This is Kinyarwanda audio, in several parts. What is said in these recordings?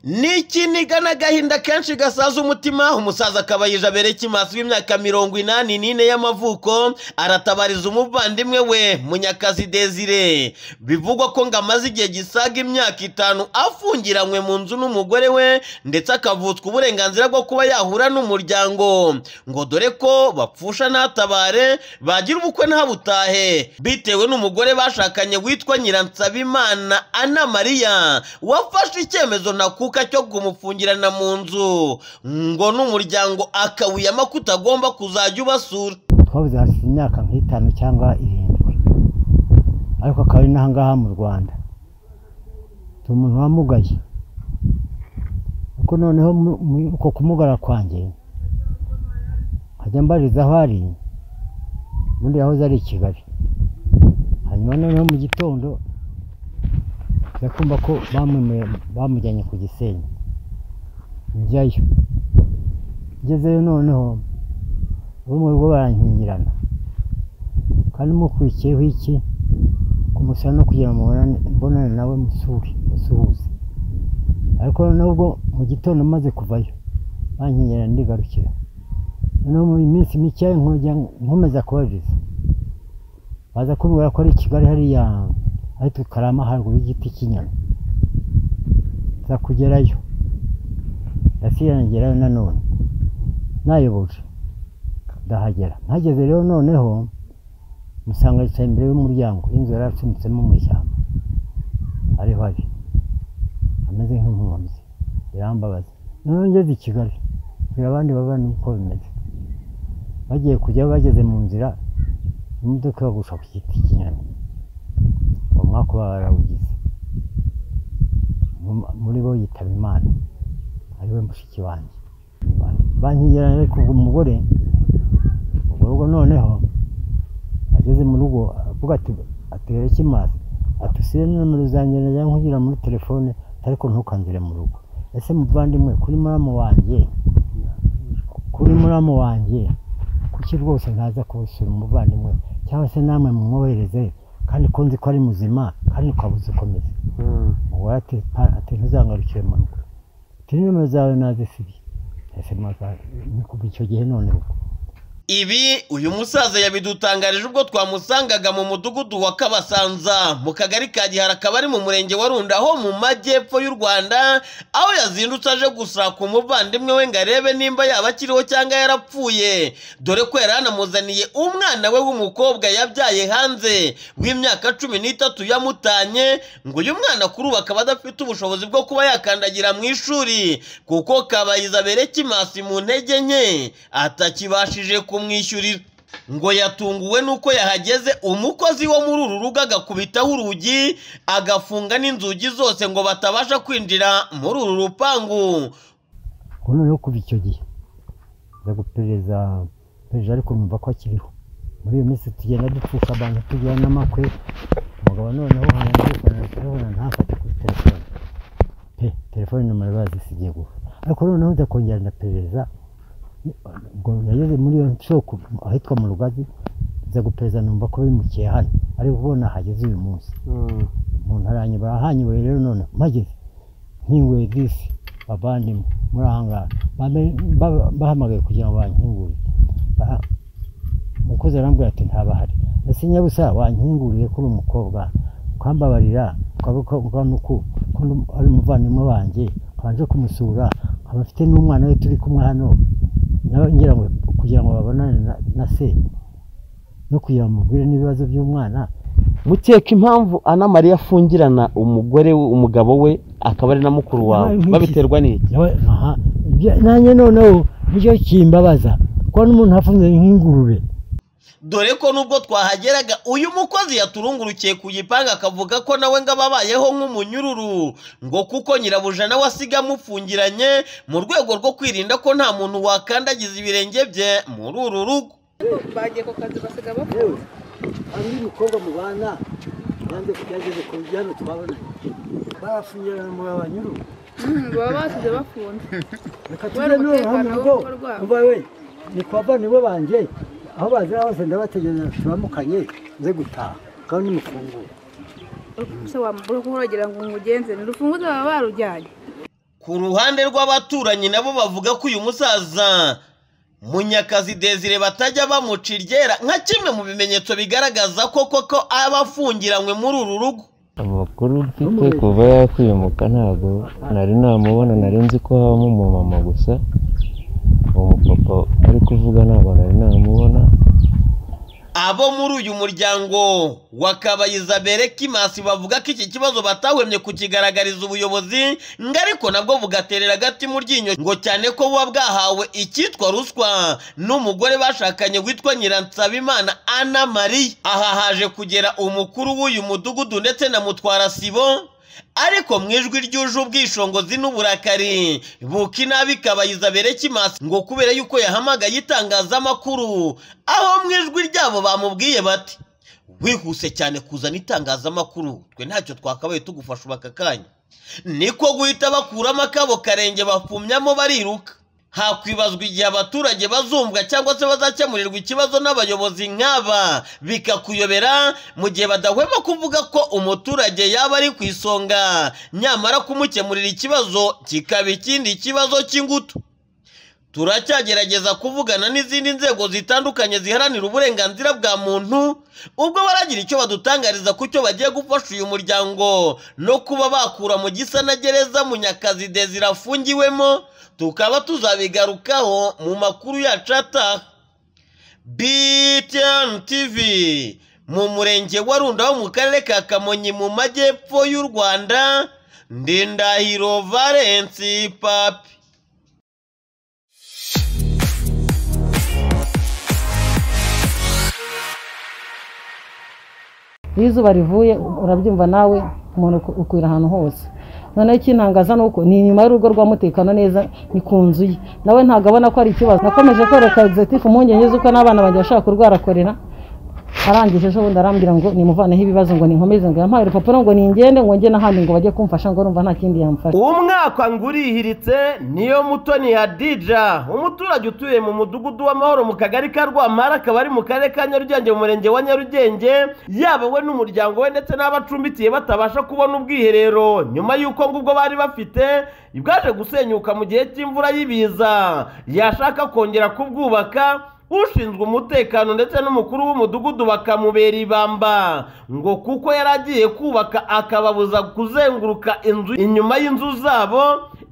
ni ikiniga n'agahinda kenshi gasaza umutima umusaza akabayija berekimaso w'imyaka mirongo inani n'ine y'amavuko aratabariza umuvandimwe we munyakazi desire bivugwa ko ngo amaze igihe gisaga imyaka itanu afungiranywe mu nzu n'umugore we ndetse akavutswa uburenganzira bwo kuba yahura n'umuryango ngo dore ko bapfusha ntatabare bagira ubukwe ntabutahe bitewe n'umugore bashakanye witwa nyiransabimana ana mariya wafashe icyemezo ntakuka cyo kumufungirana mu nzu ngo n'umuryango akawuyama ko utagomba kuzajya ubasura twabuze hashize imyaka nk'itanu cyangwa irindwi ariko akaba ari n'aha ngaha mu rwanda ni umuntu wamugaye kuko noneho mu- mu- uko kumugara kwanjye nkajya mbariza aho ari ubundi yahoze ari i kigali hanyuma noneho mu gitondo nza kumva ko bamwemeye- bamujyanye ku gisenyi njyayo ngezeyo noneho bo mu rugo barankingirana kandi mukurikiyeho iki kumusaba no kugira ngo mubonane- mbonane nawe musure musuhuze ariko noneho ubwo mu gitondo maze kuvayo bankingirana ndigarukira noneho mu minsi mike nkujya nkomeza kubabwiza baza kumbwira ko ari i kigali hariya ari tukarama haruguru y'igiti cy'inyama nza kugerayo ndasirangerayo nanone nayoboje ndahagera mpageze rero noneho musanga yicaye imbere y'umuryango inzu yari acumbitsemo mu ishyamba ariho ari ameze nk'impunzi birambabaza noneho ngeze i Kigali mbwira abandi babana uko bimeze bagiye kujya bageze mu nzira imodoka ibagusha ku giti cy'inyoni uwo mwaka uba barawugize Mu- muri bo yitaba imana ari we mushiki wanjye bankigerana ariko ubwo umugore ubwo rugo noneho ageze mu rugo avuga ati atereke maso ati usire nomero zanjye najya nkugira muri telefone ariko ntukanzire mu rugo ese muvandimwe kuri muramu wanjye kuri muramu wanjye kuki rwose ntaza kubusura umuvandimwe cyangwa se namwe mumwohereze kandi ko nzi ko ari muzima kandi ukabuze ukomeze umugore ati "Pa- ati ntuzangarukire mu rugo ati nimero zawe nazisibiye ese maza- ni kuva icyo gihe none ubwo Ibi uyu musaza yabidutangarije ubwo twamusangaga mu mudugudu wa Kabasanza mu kagari ka Gihara akaba ari mu murenge wa Runda ho mu majyepfo y'u Rwanda aho yazindutse aje gusaka umuvandimwe we ngo arebe nimba yaba akiriho cyangwa yarapfuye dore ko yari anamuzaniye umwana we w'umukobwa yabyaye hanze w'imyaka cumi n'itatu yamutanye ngo uyu mwana kuri ubu akaba adafite ubushobozi bwo kuba yakandagira mu ishuri kuko kabayiza berekimasi mu ntege nke atakibashije kumwishyurira ngo yatunguwe n'uko yahageze umukozi wo muri uru rugo agakubitaho urugi agafunga n'inzugi zose ngo batabasha kwinjira muri uru rupangu ubu noneho kuva icyo gihe nza guperereza perezida ariko numva ko akiriho muri iyo minsi tugenda dupfusha abantu tugira n'amakwe umugabo noneho hanamukana na telefone ntafate kuri telefone pe telefone nomero bazisigiye gusa ariko noneho nza kongera ndaperereza ngo nageze muri iyo nsoko ahitwa mu rugazi nza guperereza numva ko bimukiye hano ariko ubona hageze uyu munsi umuntu aranyibara ahanyibeye rero none mpageze nkinguye disi abandimwe muri aha ngaha Bambe- ba- bahamagaye kugira ngo bankingurire Ba- umukozi arambwira ati ntabahari ese nyabusa wankinguriye kuri umukobwa ukambabarira ukavuga nuku ko ndi- ari umuvandimwe wanjye nkabanje kumusura nkaba mfite n'umwana we turi kumwe hano nawe ngira ngo kugira ngo babonane na- na se no kugira ngo mubwire n'ibibazo by'umwana mukeka impamvu ana mariya afungirana umugore we umugabo we akaba ari na mukuru wawe Yabaye nk'iki. babiterwa n'iki Yawe- aha. Ibyo- nanjye noneho nicyo kimbabaza kuba n'umuntu afunze nk'ingurube dore ko nubwo twahageraga uyu mukozi yaturungurukiye ku gipangu akavuga ko nawe ngo ababayeho nk'umunyururu ngo kuko nyirabuja nawe asiga amufungiranye mu rwego rwo kwirinda ko nta muntu wakandagiza ibirenge bye muri uru rugo bagiye ku kazi basiga yewe hari n'umukobwa mubana yanze yageze ku bijyanye twabonanye barafungirana mu babanyuru baba basize bafunze reka Wari tujye none umutekano hano ngo w'urugo rwabo. uva we ni kwa bavandimwe banjye aho bazira hose ndabategereje tubamukanye nze gutaha kandi nimufungure se wamubura kuba uragira ngo umugenze ni urufunguzo baba barujyanye ku ruhande rw'abaturanyi nabo bavuga ko uyu musaza munyakazi desire batajya bamuca iryera nka kimwe mu bimenyetso bigaragaza ko koko aba afungiranywe muri uru rugo amakuru mfite kuva yakwiyumuka ntabwo nari namubona nari nzi ko habamo umumama gusa uwo mupapa ari kuvuga ntabwo nari namubona abo muri uyu muryango wa kabayiza berekimasi bavuga ko iki kibazo batahwemye kukigaragariza ubuyobozi ngo ariko nabwo bugaterera agati mu ryinyo ngo cyane ko buba bwahawe icyitwa ruswa n'umugore bashakanye witwa nyiransabimana ana marie aha haje kugera umukuru w'uyu mudugudu ndetse na mutwara sibo ariko mu ijwi ryuje ubwishingizi n'uburakari buka inabi kabayiza berekimasi ngo kubera yuko yahamagaye itangazamakuru aho mu ijwi ryabo bamubwiye bati wihuse cyane kuzana itangazamakuru twe ntacyo twakabaye tugufasha ubu aka kanya niko guhita bakuramo akabo karenge bapfumyamo bariruka hakwibazwa igihe abaturage bazumvwa cyangwa se bazakemurirwa ikibazo n'abayobozi nk'aba bikakuyobera mu gihe badahwema kuvuga ko umuturage yaba ari ku isonga nyamara kumukemurira ikibazo kikaba ikindi kibazo cy'ingutu turacyagerageza kuvugana n'izindi nzego zitandukanye ziharanira uburenganzira bwa muntu ubwo baragira icyo badutangariza ku cyo bagiye gufasha uyu muryango no kuba bakura mu gisa na gereza munyakazi desire afungiwemo tukaba tuzabigarukaho mu makuru yacu ataha BTN TV mu murenge wa Runda wo mu karere ka Kamonyi mu majyepfo y'u Rwanda Ndindahiro Valence Papi iyo izuba rivuye urabyumva nawe umuntu uku- ukwira ahantu hose noneho ikintangaza ni uko ni inyuma y'urugo rwa mutekano neza ni ku nzu ye nawe ntabwo abona ko ari ikibazo nakomeje kwereka egizitifu impungenge z'uko n'abana banjye bashobora kurwara korera arangije ejo bundi arambwira ngo nimuvaneho ibibazo ngo ninkomeze ngo yampaye urupapuro ngo ningende ngo njye n'ahandi ngo bajye kumfasha ngo urumva nta kindi yamfasha umwaka ngo urihiritse niyo mutoni ya dija umuturage utuye mu mudugudu w'amahoro mu kagari ka rwampara akaba ari mu karere ka nyarugenge mu murenge wa nyarugenge yaba we n'umuryango we ndetse n'abacumbikiye batabasha kubona ubwiherero nyuma y'uko ngubwo bari bafite bwaje gusenyuka mu gihe cy'imvura y'ibiza yashaka kongera kubwubaka ushinzwe umutekano ndetse n'umukuru w'umudugudu bakamubera ibamba ngo kuko yari agiye kubaka akababuza kuzenguruka inzu inyuma y'inzu zabo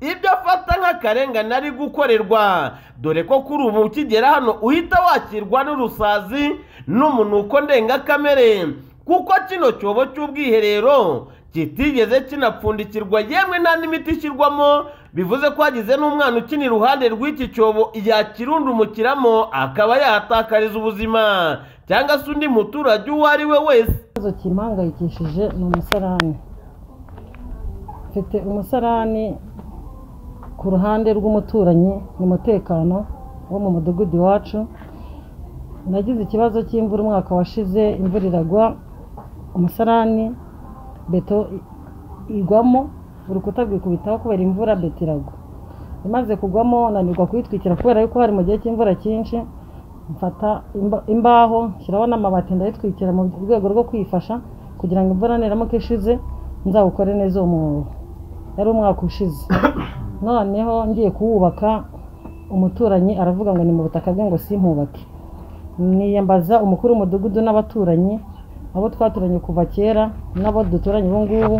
ibyo afata nk'akarengane ari gukorerwa dore ko kuri ubu ukigera hano uhita wakirwa n'urusazi n'umunuko ndengakamere kuko kino cyobo cy'ubwiherero kitigeze kinapfundikirwa yemwe nta n'imiti ishyirwamo bivuze ko hagize n'umwana ukina iruhande rw'iki cyobo yakirundumukiramo akaba yahatakariza ubuzima cyangwa se undi muturage uwo ari we wese ikibazo kimpangayikishije ni umusarani mfite umusarani ku ruhande rw'umuturanyi ni umutekano wo mu mudugudu iwacu nagize ikibazo cy'imvura umwaka washize imvura iragwa umusarani beto i- igwamo urukuta rwikubitaho kubera imvura beto iragwa imaze kugwamo nanirwa kuyitwikira kubera yuko hari mu gihe cy'imvura cyinshi mfata imba- imbaho nshyiraho n'amabati ndayitwikira mu rwego rwo kwifasha kugira ngo imvura niramuka ishize nzawukore neza uwo mwobo yari umwaka ushize noneho ngiye kuwubaka umuturanyi aravuga ngo ni mu butaka bwe ngo simpubake niyambaza umukuru w'umudugudu n'abaturanyi abo twaturanye kuva kera n'abo duturanye ubu ngubu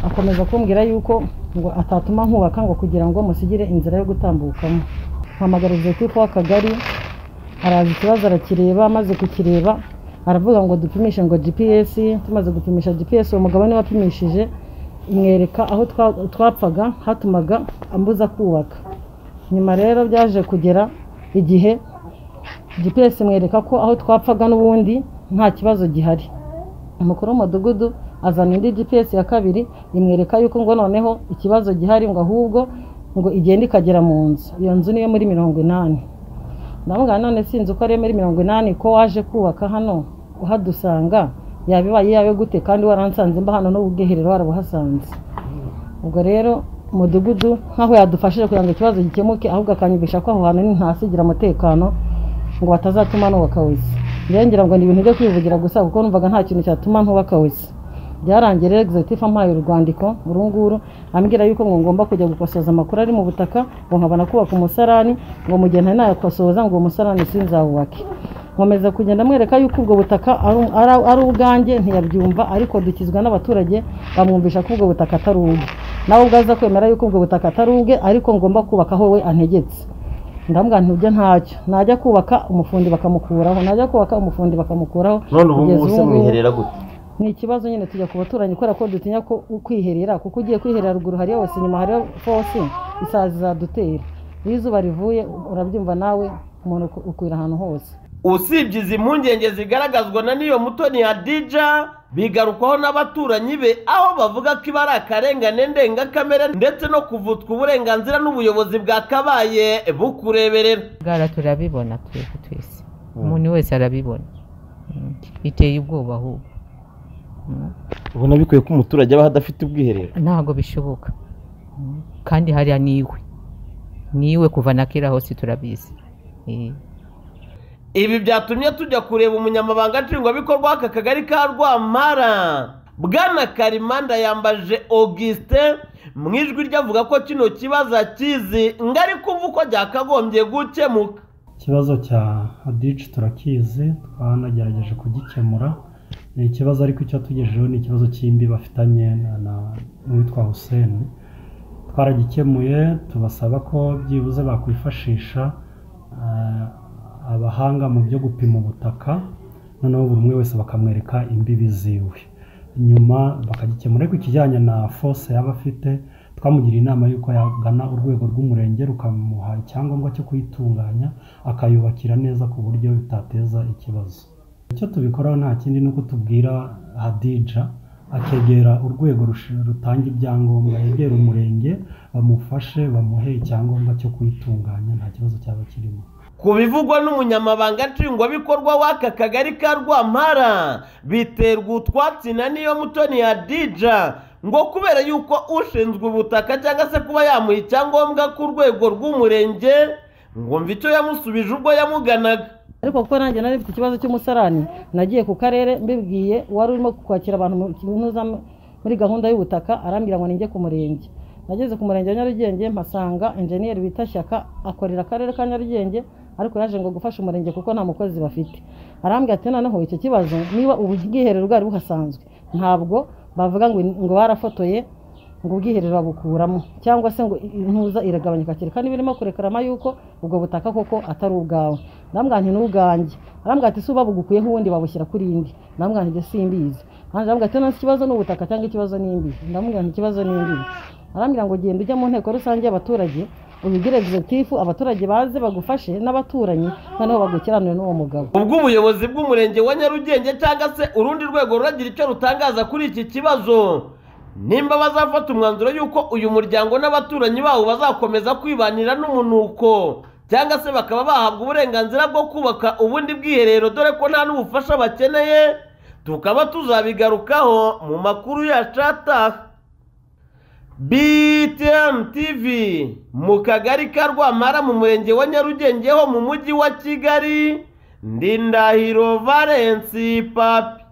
akomeza kumbwira yuko ngo atatuma nkubaka ngo kugira ngo musigire inzira yo gutambukamo mpamagara executive w'akagari araza ikibazo arakireba amaze kukireba aravuga ngo dupimishe ngo gps tumaze gupimisha gps uwo mugabo niwe wapimishije imwereka aho twa- twapfaga hatumaga ambuza kubaka nyuma rero byaje kugera igihe gps imwereka ko aho twapfaga n'ubundi nta kibazo gihari umukuru w'umudugudu azana indi gps ya kabiri imwereka yuko ngo noneho ikibazo gihari ngo ahubwo ngo igenda ikagera mu nzu iyo nzu niyo muri mirongo inani ndavuga none sinzi uko ari muri mirongo inani ko waje kubaka hano uhadusanga yabibaye yawe gute kandi waransanze mba hano n'ubwiherero warabuhasanze ubwo rero umudugudu nk'aho yadufashije kugira ngo ikibazo gikemuke ahubwo akanyumvisha ko aho hantu ni ntasigira umutekano ngo batazatuma nubaka wese njyewe ngira ngo ni ibintu byo kwivugira gusa kuko numvaga nta kintu cyatuma ntubaka wese byarangiye rero egizitifu ampaye urwandiko uru nguru ambwira yuko ngo ngomba kujya gukosoza amakuru ari mu butaka ngo nkabona kubaka umusarani ngo mu gihe ntari nayakosoza ngo uwo musarani sinzawubake nkomeza kugenda mwereka yuko ubwo butaka ari- ari- ari ubwanjye ntiyabyumva ariko dukizwa n'abaturage bamwumvisha ko ubwo butaka atari ubwe nawe ubwo aza kwemera yuko ubwo butaka atari ubwe ariko ngomba kubaka aho we antegetse ndamubwira nti ibyo ntacyo najya kubaka umufundi bakamukuraho najya kubaka umufundi bakamukuraho none ubu kugeza ngubu se ubungubu. mwiherera gute ni ikibazo nyine tujya ku baturanyi kubera ko dutinya ko kwiherera kuko ugiye kwiherera ruguru hariyo wese inyuma hariyo fose isazi zadutera iyo izuba rivuye urabyumva nawe umuntu uku- ukwira ahantu hose usibye izi mpungenge zigaragazwa na niyo mutoni hadija bigarukwaho n'abaturanyi be aho bavuga ko iba ari akarengane ndengakamere ndetse no kuvutswa uburenganzira n'ubuyobozi bwakabaye bukureberera ngara turabibona twese twese umuntu wese arabibona Mm. biteye ubwoba ahubwo Mm. ubona bikwiye ko umuturage abaho adafite ubwiherero ntabwo bishoboka Mm. kandi hariya niwe niwe kuva na kera hose turabizi Eh. ibi byatumye tujya kureba umunyamabanga nshingwabikorwa w'aka kagari ka rwampara bwana karimanda yambaje augustin mu ijwi rye avuga ko kino kibazo akizi ngari kumva uko byakagombye gukemuka ikibazo cya adici turakizi twanagerageje kugikemura ni ikibazo ariko icyo tugejejeho ni ikibazo cy'imbi bafitanye na- na- n'uwitwa huseni twaragikemuye tubasaba ko byibuze bakwifashisha eh, abahanga mu byo gupima ubutaka noneho buri umwe wese bakamwereka imbibi ziwe nyuma bakagikemura ariko ikijyanye na fose yaba afite twamugiriye inama y'uko yagana urwego rw'umurenge rukamuha icyangombwa cyo kuyitunganya akayubakira neza ku buryo bitateza ikibazo icyo tubikoraho nta kindi ni uko tubwira hadija akegera urwego rushi- rutanga ibyangombwa yegera umurenge bamufashe bamuhe icyangombwa cyo kuyitunganya nta kibazo cyaba kirimo ku bivugwa n'umunyamabanga nshingwabikorwa w'aka kagari ka rwampara biterwa utwatsi na niyo mutoni ya dija ngo kubera yuko ushinzwe ubutaka cyangwa se kuba yamuha icyangombwa ku rwego rw'umurenge ngo mve icyo yamusubije ubwo yamuganaga ariko kuko nanjye nari mfite ikibazo cy'umusarani nagiye ku karere mbibwiye uwari urimo kwakira abantu mu kibunoza muri gahunda y'ubutaka arambwira ngo ninjye ku murenge nageze ku murenge wa nyarugenge mpasanga enjeniyeri bita shyaka akorera akarere ka nyarugenge ariko yaje ngo gufasha umurenge kuko nta mukozi bafite arambwira ati noneho icyo kibazo niba ubu bwiherero bwari buhasanzwe ntabwo bavuga ngo ngo barafotoye ngo ubwiherero babukuramo cyangwa se ngo intuza iragabanyuka kereka niba irimo kurekarama yuko ubwo butaka koko atari ubwawe ndambwira nti ni ubwanjye arambwira ati si babugukuyeho ubundi babushyira kuri indi ndambwira nti ibyo simbizi arambwira ati nasi ikibazo ni ubutaka cyangwa ikibazo ni imbibi ndambwira nti ikibazo ni imbibi arambwira ngo genda ujya mu nteko rusange y'abaturage ubigire egizekitifu abaturage baze bagufashe n'abaturanyi noneho bagukiranure n'uwo mugabo ubwo ubuyobozi bw'umurenge wa nyarugenge cyangwa se urundi rwego ruragira icyo rutangaza kuri iki kibazo nimba bazafata umwanzuro y'uko uyu muryango n'abaturanyi bawo bazakomeza kwibanira n'umunuko cyangwa se bakaba bahabwa uburenganzira bwo kubaka ubundi bwiherero dore ko nta n'ubufasha bakeneye tukaba tuzabigarukaho mu makuru ya cataha BTN TV mu kagari ka Rwampara mu murenge wa Nyarugenge ho mu mujyi wa Kigali ndi Ndahiro Valence Papi